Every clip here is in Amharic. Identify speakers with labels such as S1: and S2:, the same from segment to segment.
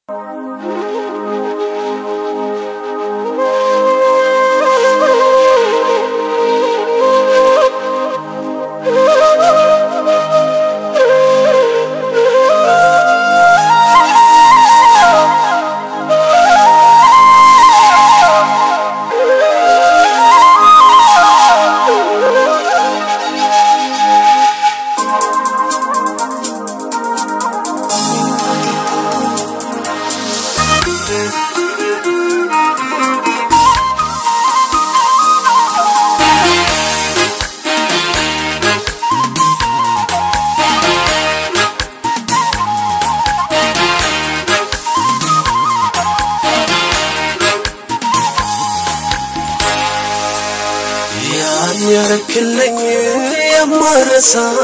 S1: ያን ያረክልኝ የማረሳው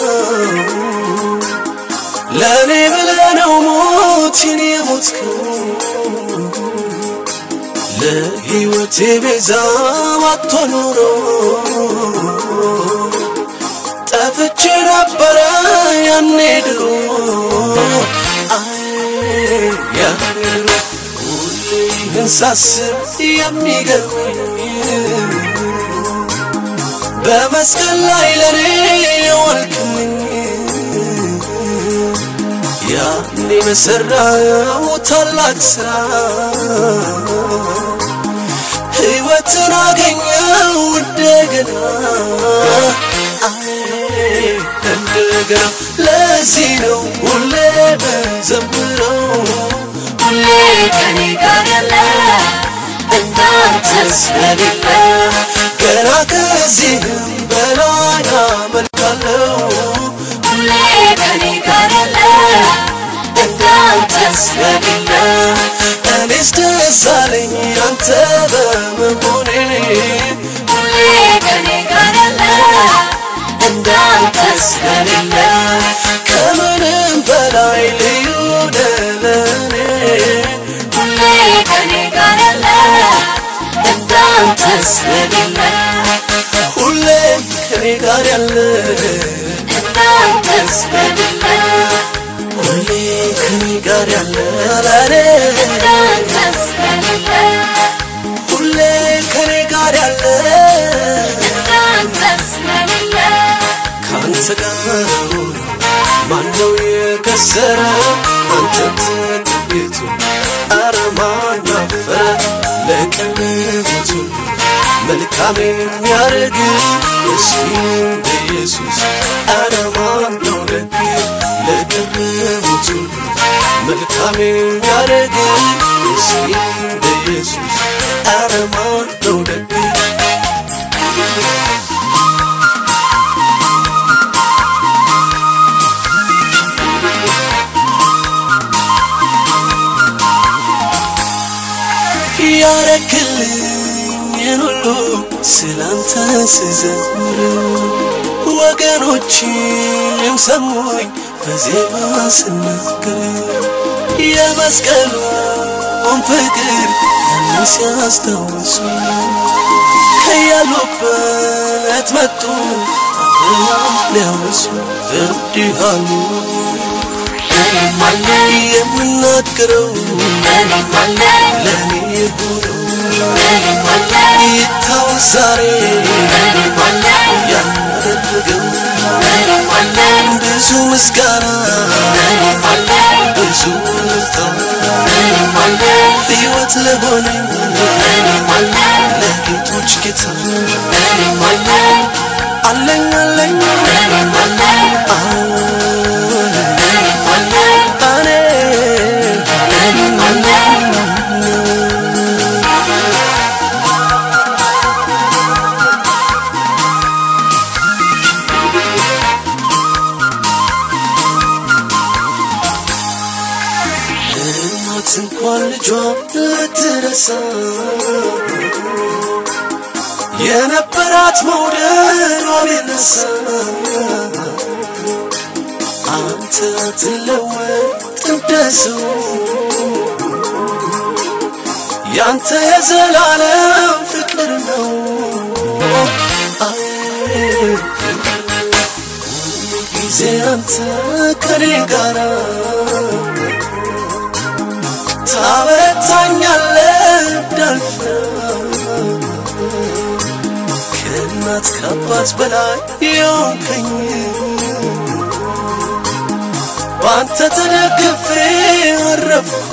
S1: ለእኔ ብለህ ነው ሞትን የሞትከው ለሕይወቴ ቤዛ ባቶ ኖሮ ጠፍቼ ነበረ ያኔ ድሮ አይ ያኔ ድሮ ሁሌ ይህን ሳስብ የሚገርመኝ በመስቀል ላይ ለኔ የዋልክልኝ ያኔ በሰራው ታላቅ ስራ ሕይወትን አገኘው እንደገና አይ እንደገና ለዚህ ነው ሁሌ በዘምረው
S2: ሁሌ ከኔ ጋር ያለ እንዳንተ ስለሌለ
S1: ገና ከዚህም በላይ አመልካለሁ
S2: ሁሌ ከኔ ጋር ያለ እንዳንተ ስለሌለ
S1: እኔስ ደስ አለኝ አንተ በመሆኔ
S2: ሁሌ ከኔ ጋር ያለ እንዳንተ ስለሌለ
S1: ከምንም በላይ ልዩ ነህ ለእኔ
S2: ሁሌ ከኔ ጋር ያለ እንዳንተ ስለሌለ
S1: ሁሌም ከኔ ጋር ያለ
S2: እንዳንተ ስለሌለ
S1: ሁሌ ከኔ ጋር ያለ ለእኔ
S2: እንዳንተ ስለሌለ
S1: ሁሌ ከኔ ጋር ያለ
S2: እንዳንተ ስለሌለ
S1: ከአንተ ጋር ማነው የከሰረ አንተን ተጠግቶ አረ ማን አፈረ ለቀለቡት ሁሉ መልካም የሚያደርግ እስኪ እንደ ኢየሱስ አረ ማን ነው ደግ ለቀለቡት ሁሉ መልካም የሚያደርግ እስኪ እንደ ኢየሱስ አረ ማን ነው ደግ ያረክልኝን ሁሉ ስላንተ ስዘምር ወገኖችም ሰሙኝ በዜማ ስናገር የመስቀሉን ፍቅር ያን ሲያስታውሱ ከያሉበት መጡ አብረው ሊያወሱ እንዲህ አሉ
S2: እኔም አለ
S1: የምናገረው
S2: እኔም አለ
S1: ለእኔ የሆነው
S2: እኔም አለ
S1: ይታወስ ዛሬ
S2: እኔም አለ
S1: ያደረገው
S2: እኔም አለ
S1: ብዙ ምስጋና
S2: እኔም አለ
S1: ብዙ ልታ
S2: እኔም አለ
S1: ሕይወት ለሆነኝ
S2: እኔም አለ
S1: ለጌቶች ጌታ
S2: እኔም አለ
S1: አለኝ አለኝ
S2: እኔም አለ
S1: አዎን
S2: እኔም አለ
S1: እኔ
S2: እኔም አለ
S1: እናት እንኳን ልጇ ልትረሳ የነበራት መውደዷ ቢነሳ አንተ ትለወጥ እንደ ሰው ያንተ የዘላለም ፍቅር ነው አይ ጊዜ አንተ ከኔ ጋራ ታበረታኛለህ እንዳልፍ ከእናት ከአባት በላይ የሆንከኝ በአንተ ተደግፌ አረፍኩ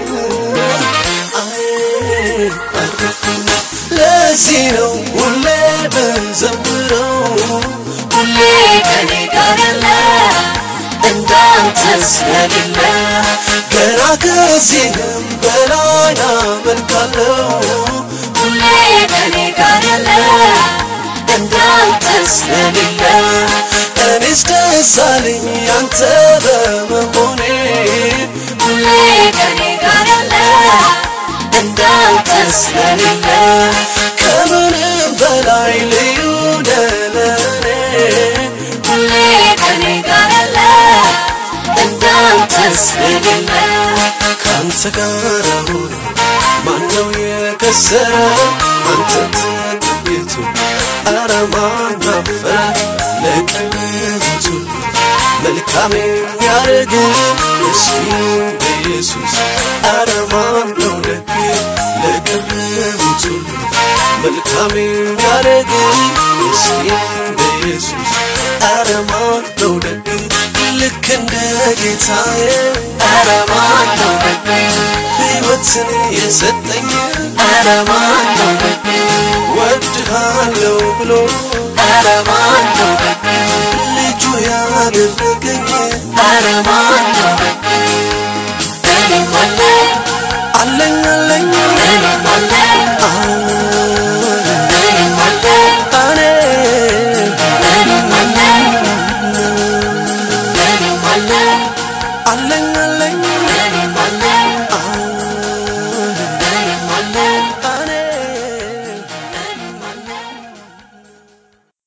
S1: አይ አረፍኩ ለዚህ ነው ሁሌ ብንዘምረው
S2: ሁሌ ከኔ ጋር ያለ እንዳንተ ስለሌለ
S1: ገና ከዚህም በላይ አመልካለሁ
S2: ሁሌ ከኔ ጋር ያለ እንዳንተ ስለሌለ
S1: እኔስ ደስ አለኝ ያንተ በመሆኔ
S2: ሁሌ ከኔ ጋር ያለ እንዳንተ ስለሌለ
S1: ከምንም በላይ ልዩ ነህ ለእኔ
S2: ሁሌ ከኔ ጋር ያለ እንዳንተ ስለሌለ
S1: ካንተ ጋር ሆኖ ማነው የከሰረ አንተ ተገኝቶ ኧረ ማን አፈረ ለቀረቡት ሁሉ መልካም የሚያደርግ ምስኪን በኢየሱስ ኧረ ማን ነው ደግ ለቀረቡት ሁሉ መልካም የሚያደርግ ምስኪን በኢየሱስ ኧረ ማን ነው ደግ ልክ እንደ ጌታዬ
S2: ኧረ ማን ነው ደግ
S1: ሕይወትን የሰጠኝ
S2: ኧረ ማን ነው ደግ
S1: ወድሃለው ብሎ
S2: ኧረ ማን ነው ደግ
S1: ልጁ ያደረገኝ
S2: ኧረ ማን ነው ደግ